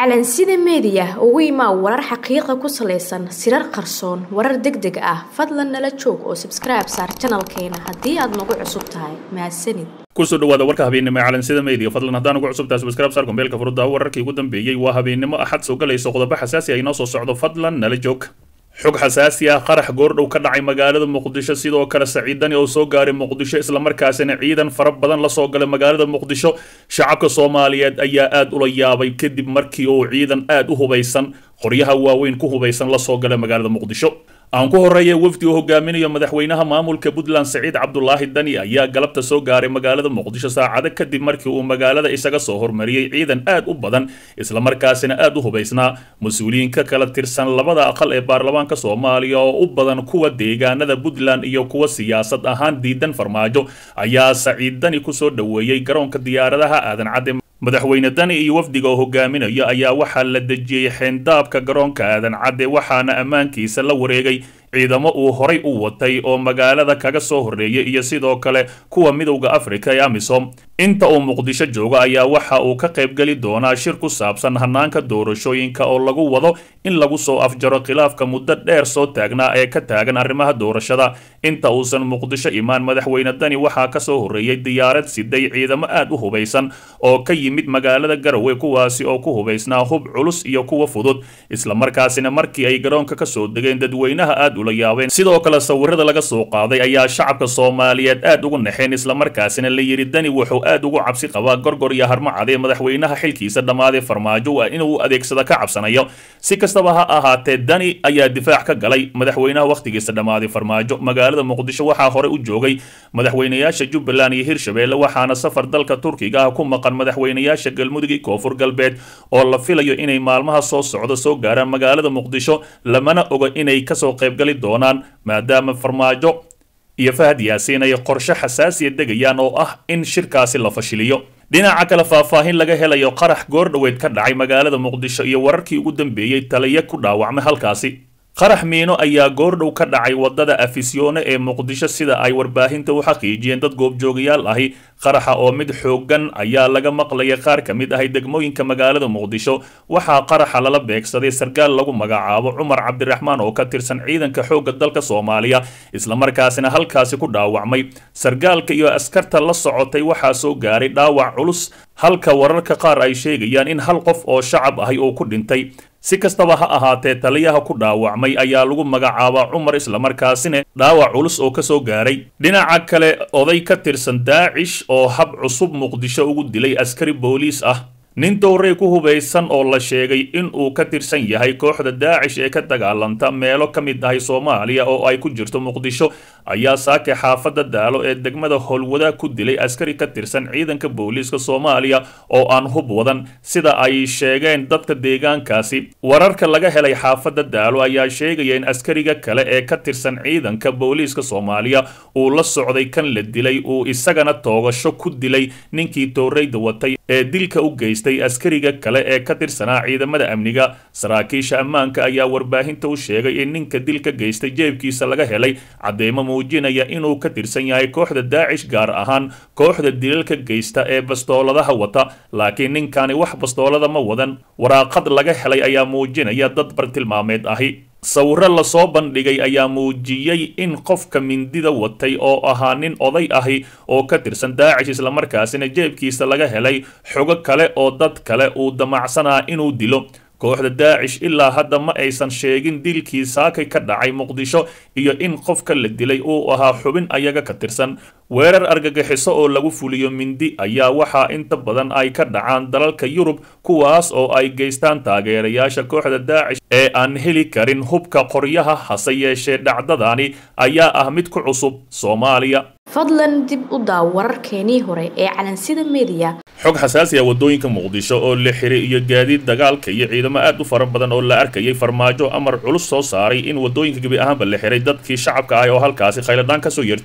calansida meediya ugu imaa warar xaqiiqa ku salaysan sirar qarsoon warar deg deg ah fadlan nala joog oo sabskribe saar janalkeena haddii aad nagu cusub tahay mahadsanid kusoo dhawaada warka habeennimo ee calansida media fadlan haddaan ugu cusubtahay subscribe saar kombeelka furudda wararkii ugu dambeeyey waa habeennimo axad soo galayso qodobo xasaasi ay noo soo socdo fadlan nala joog xog xasaasi ah qarax goordhow ka dhacay magaalada muqdisho sidoo kale saciidani oo soo gaaray muqdisho islamarkaasina ciidan fara badan la soo galay magaalada muqdisho shacabka soomaaliyeed ayaa aad ula yaabay kadib markii uu ciidan aad u hubaysan qoryaha waaweyn ku hubaysan la soo galay magaalada muqdisho aan ku horeeya wafdi uu hogaaminayo madaxweynaha maamulka puntland saciid cabdulaahi dani ayaa galabta soo gaaray magaalada muqdisho saacado kadib markii uu magaalada isaga soo hormariyey ciidan aad u badan islamarkaasina aad u hubaysnaa mas-uuliyiin ka kala tirsan labada aqal ee baarlamaanka soomaaliya oo u badan kuwa deegaanada puntland iyo kuwa siyaasad ahaan diidan farmaajo ayaa saciid dani kusoo dhoweeyey garoonka diyaaradaha aadan cadde madaxweyne dani iyo wafdiga oo hogaaminayo ayaa waxaa la dejiyey xeendaabka garoonka aadan cadde waxaana ammaankiisa la wareegay ciidamo uu horay u watay oo magaalada kaga soo horreeyay iyo sidoo kale kuwa midowda afrika ee amisom inta uu muqdisho joogo ayaa waxa uu ka qaybgeli doonaa shir ku saabsan hanaanka doorashooyinka oo lagu wado in lagu soo afjaro khilaafka muddo dheer soo taagnaa ee ka taagan arrimaha doorashada inta uusan muqdisho imaan madaxweyne dani waxaa ka soo horreeyey diyaarad siday ciidamo aad u hubaysan oo ka yimid magaalada garowe kuwaasi oo ku hubaysnaa hub culus iyo kuwa fudud islamarkaasina markii ay garoonka ka soo degeen dadweynaha aad ula yaabeen sidoo kale sawirada laga soo qaaday ayaa shacabka soomaaliyeed aad ugu naxeen islamarkaasina la yidhi dani wuxuu aad ugu cabsi qabaa gorgor iyo harmacadee madaxweynaha xilkiisa dhammaadee farmaajo waa inuu adeegsada ka cabsanayo si kastaba ha ahaatee dani ayaa difaac ka galay madaxweynaha wakhtigiisa dhammaaday farmaajo magaalada muqdisho waxaa hore u joogay madaxweynayaasha jubbaland iyo hirshabeelle waxaana safar dalka turkiga ah ku maqan madaxweynayaasha galmudug iyo koonfur galbeed oo la filayo inay maalmaha soo socdo soo gaaraan magaalada muqdisho lamana oga inay kasoo qaybgali doonaan maadaama farmaajo iyo fahad yaasiin ay qorshe xasaasiya degayaan oo ah in shirkaasi la fashiliyo dhinaca kale faahfaahin laga helayo qarax goordhoweed ka dhacay magaalada muqdisho iyo wararkii ugu dambeeyey taliya ku dhaawacmay halkaasi qarax miino ayaa goordhow ka dhacay wadada afisyoone ee muqdisho sida ay warbaahinta u xaqiijiyeen dad goobjoogayaal ahi qaraxa oo mid xooggan ayaa laga maqlayay qaar ka mid ahay degmooyinka magaalada muqdisho waxaa qaraxa lala beegsaday sarkaal lagu magacaabo cumar cabdiraxmaan oo ka tirsan ciidanka xoogga dalka soomaaliya islamarkaasina halkaasi ku dhaawacmay sarkaalka iyo askarta la socotay waxaa soo gaaray dhaawac culus halka wararka qaar ay sheegayaan in hal qof oo shacab ahi uu ku dhintay si kastaba ha ahaatee taliyaha ku dhaawacmay ayaa lagu magacaabaa cumar islamarkaasina dhaawac culus oo kasoo gaaray dhinaca kale oday ka tirsan daacish oo hab cusub muqdisho ugu dilay askari booliis ah nin dowrey ku hubaysan oo la sheegay in uu ka tirsan yahay kooxda daacish ee ka dagaalanta meelo ka mid ahay soomaaliya oo ay ku jirto muqdisho ayaa saake xaafadda daalo ee degmada howlwada ku dilay askari ka tirsan ciidanka booliiska soomaaliya oo aan hub wadan sida ay sheegeen dadka deegaankaasi wararka laga helay xaafadda daalo ayaa sheegaya in askariga kale ee ka tirsan ciidanka booliiska soomaaliya uu la socday kan la dilay uu isagana toogasho ku dilay ninkii tooreyda watay ee dilka u geystay askariga kale ee ka tirsanaa ciidamada amniga saraakiisha ammaanka ayaa warbaahinta u sheegay in ninka dilka geystay jeebkiisa laga helay cadeymo muujinaya inuu ka tirsan yahay kooxda daacish gaar ahaan kooxda dilalka geysta ee bastooladaha wata laakiin ninkani wax bastoolada ma wadan waraaqad laga helay ayaa muujinaya dad bartilmaameed ahi sawiro lasoo bandhigay ayaa muujiyey in qofka mindida watay oo ahaa nin oday ahi oo ka tirsan daacish islamarkaasina jeebkiisa laga helay xogo kale oo dad kale uu damacsanaa inuu dilo kooxda daacish ilaa hadda ma aysan sheegin dilkii saakay ka dhacay muqdisho iyo in qofka la dilay uu ahaa xubin ayaga ka tirsan weerar argagixiso oo lagu fuliyo mindi ayaa waxaa inta badan ay ka dhacaan dalalka yurub kuwaas oo ay geystaan taageerayaasha kooxda daacish ee aan heli karin hubka qoryaha hase yeeshee dhacdadani ayaa ah mid ku cusub soomaaliya fadlan dib u daaw wararkeenii hore ee calansida meediya xog xasaasi ah waddooyinka muqdisho oo la xiray iyo gaadiid dagaalka iyo ciidamo aad u fara badan oo la arkayay farmaajo amar culus soo saaray in waddooyinka gebi ahaanba la xiray dadkii shacabka ah oo halkaasi khayladhaan ka soo yertay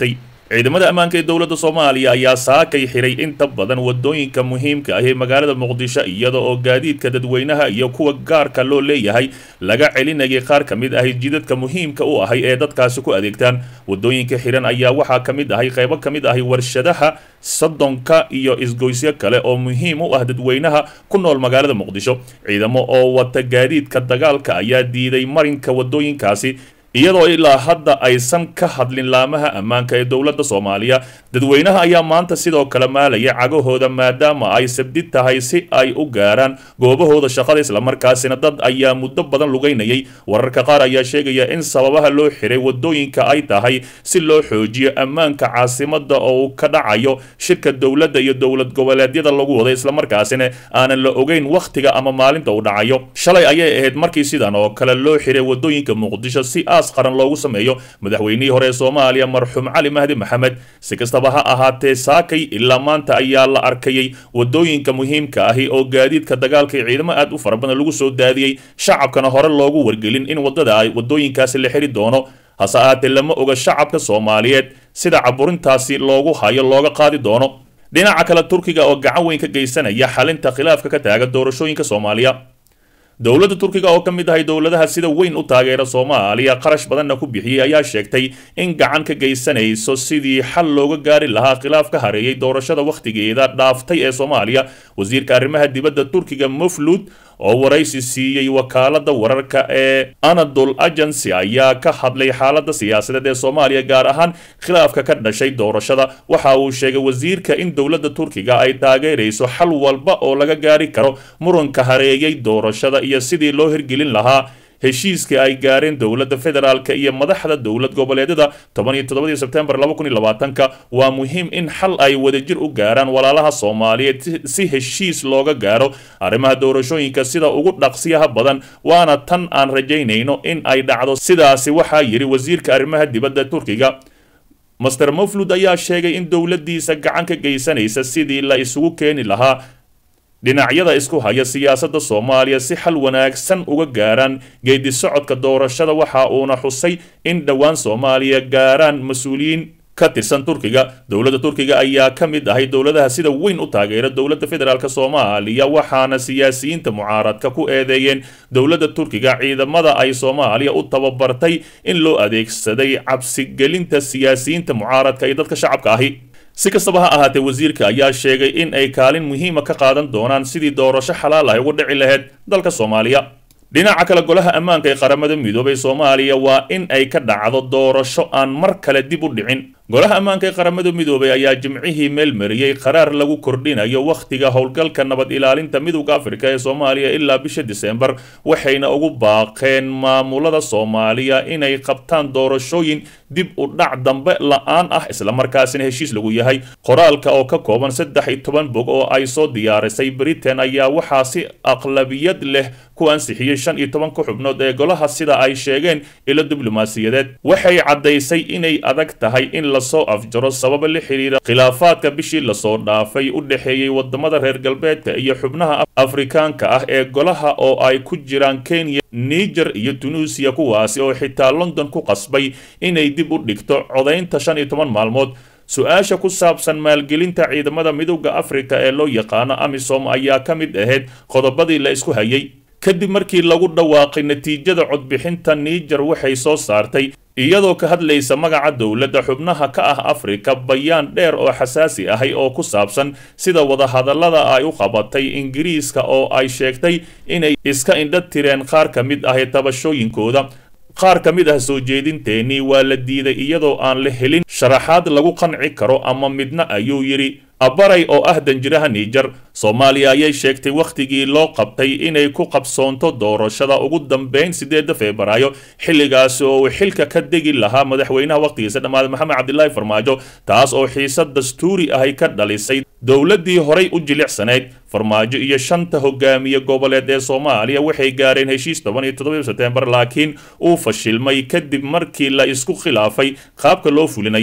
ciidamada ammaanka ee dowladda soomaaliya ayaa saakay xiray inta badan wadooyinka muhiimka ah ee magaalada muqdisho iyada oo gaadiidka dadweynaha iyo kuwa gaarka loo leeyahay laga celinayay qaar ka mid ahay jidadka muhiimka u ahay ee dadkaasi ku adeegtaan wadooyinka xiran ayaa waxaa ka mid ahay qaybo ka mid ahay warshadaha soddonka iyo isgoysyo kale oo muhiim u ah dadweynaha ku nool magaalada muqdisho ciidamo oo wata gaadiidka dagaalka ayaa diiday marinka wadooyinkaasi iyadoo ilaa hadda aysan ka hadlin laamaha ammaanka ee dowladda soomaaliya dadweynaha ayaa maanta sidoo kale maalaya cagahooda maadaama ay sabdi tahay si ay u gaaraan goobahooda shaqada islamarkaasina dad ayaa muddo badan lugaynayay wararka qaar ayaa sheegaya in sababaha loo xiray wadooyinka ay tahay si loo xoojiyo ammaanka caasimada oo uu ka dhacayo shirka dowladda iyo dowlad goboleedyada lagu wada islamarkaasina aanan la ogeyn wakhtiga ama maalinta uu dhacayo shalay ayay ahayd markii sidan oo kale loo xiray wadooyinka muqdisho si qaran loogu sameeyo madaxweynihii hore ee soomaaliya marxuum cali mahdi maxamed si kastaba ha ahaatee saakay ilaa maanta ayaa la arkayay wadooyinka muhiimka ahi oo gaadiidka dagaalka iyo ciidamo aad u fara badan lagu soo daadiyey shacabkana hore loogu wargelin in wadada ay wadooyinkaasi la xiri doono hase ahaatee lama oga shacabka soomaaliyeed sida caburintaasi loogu hayo looga qaadi doono dhinaca kale turkiga oo gacan weyn ka geysanaya xalinta khilaafka ka taagan doorashooyinka soomaaliya dowladda turkiga oo ka mid ahay dowladaha sida weyn u taageera soomaaliya qarash badanna ku bixiyey ayaa sheegtay in gacan ka geysanayso sidii xal looga gaari lahaa khilaaf ka hareeyay doorashada wakhtigeeda dhaaftay ee soomaaliya wasiirka arrimaha dibadda turkiga muflud oo waraysi siiyey wakaalada wararka ee anadol agency ayaa ka hadlay xaalada siyaasadeed ee soomaaliya gaar ahaan khilaafka ka dhashay doorashada waxa uu sheegay wasiirka in dowladda turkiga ay taageerayso xal walba oo laga gaari karo muranka hareeyay doorashada iyo sidii loo hirgelin lahaa heshiiskii ay gaareen dowladda federaalka iyo madaxda dowlad goboleedyada toban iyo toddobadii sebtembar laba kun iyo labaatanka waa muhiim in xal ay wadajir u gaaraan walaalaha soomaaliyeed si heshiis looga gaaro arrimaha doorashooyinka sida ugu dhaqsiyaha badan waana tan aan rajaynayno in ay dhacdo sidaasi waxaa yidhi wasiirka arrimaha dibadda turkiga master moflud ayaa sheegay in dowladdiisa gacan ka geysanaysa sidii la isugu keeni lahaa dhinacyada isku haya siyaasadda soomaaliya si xal wanaagsan uga gaaraan geedi socodka doorashada waxa uuna xusay in dhowaan soomaaliya gaaraan mas-uuliyiin ka tirsan turkiga dowladda turkiga ayaa ka mid ahay dowladaha sida weyn u taageera dowladda federaalk soomaaliya waxaana siyaasiyiinta mucaaradka ku eedeeyeen dowladda turkiga ciidamada ay soomaaliya u tababartay in loo adeegsaday cabsigelinta siyaasiyiinta mucaaradka iyo dadka shacabka ahi si kastaba ha ahaatee wasiirka ayaa sheegay in ay kaalin muhiima ka qaadan doonaan sidii doorasho xalaal ah ugu dhici lahayd dalka soomaaliya dhinaca kale golaha ammaanka ee qaramada midoobay soomaaliya waa in ay ka dhacdo doorasho aan mar kale dib u dhicin golaha ammaanka ee qaramada midoobay ayaa jimcihii meel mariyey qaraar lagu kordhinayo wakhtiga howlgalka nabad ilaalinta midowda afrika ee soomaaliya ilaa bisha disembar waxayna ugu baaqeen maamulada soomaaliya inay qabtaan doorashooyin dib u dhac dambe la-aan ah islamarkaasina heshiis lagu yahay qoraalka oo ka kooban saddex iyo toban bog oo ay soo diyaarisay britain ayaa waxaa si aqlabiyad leh ku ansixiyey shan iyo tobanka xubnood ee golaha sida ay sheegeen ilo diblomaasiyadeed waxay caddaysay inay adag tahay in lasoo afjaro sababa la xiriira khilaafaadka bishii lasoo dhaafay u dhexeeyey wadamada reer galbeedka iyo xubnaha afrikaanka ah ee golaha oo ay ku jiraan kenya niger iyo tunuusiya kuwaasi oo xitaa london ku qasbay inay dib u dhigto codaynta shan iyo toban maalmood su-aasha ku saabsan maalgelinta ciidamada midowda afrika ee loo yaqaano amisom ayaa ka mid ahayd qodobadii la isku hayay kadib markii lagu dhawaaqay natiijada codbixinta niger waxay soo saartay iyadoo ka hadlaysa magaca dowladda xubnaha ka ah afrika bayaan dheer oo xasaasi ahay oo ku saabsan sida wadahadallada ay u qabatay ingiriiska oo ay sheegtay inay iska indha tireen qaar ka mid ah tabashooyinkooda qaar ka mid ah soo jeedinteenii waa la diiday iyadoo aan la helin sharaxaad lagu qanci karo ama midna ayuu yidhi abaray oo ah danjiraha niijar soomaaliya ayay sheegtay wakhtigii loo qabtay inay ku qabsoonto doorashada ugu dambeyn sideeda febraayo xilligaasi oo uu xilka ka degi lahaa madaxweynaha wakhtigiisa dhammaaday maxamed cabdilaahi farmaajo taas oo xiisad dastuuri ahay ka dhalisay dowladdii horay u jilicsanayd farmaajo iyo shanta hogaamiye goboleed ee soomaaliya waxay gaareen heshiis toban iyo toddoba sebtembar laakiin uu fashilmay kadib markii la isku khilaafay qaabka loo fulinayo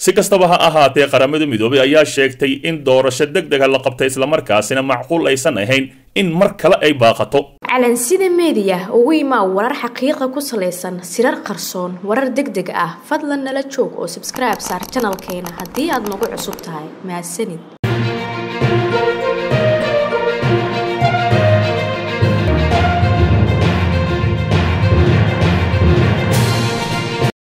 si kastaba ha ahaatee qaramada midoobay ayaa sheegtay in doorasho deg dega la qabtay islamarkaasina macquul aysan ahayn in mar kale ay baaqato calansida meediya ugu imaa warar xaqiiqa ku salaysan sirar qarsoon warar deg deg ah fadlan nala joog oo sabskribe saar janalkeena haddii aad nagu cusub tahay mahadsanid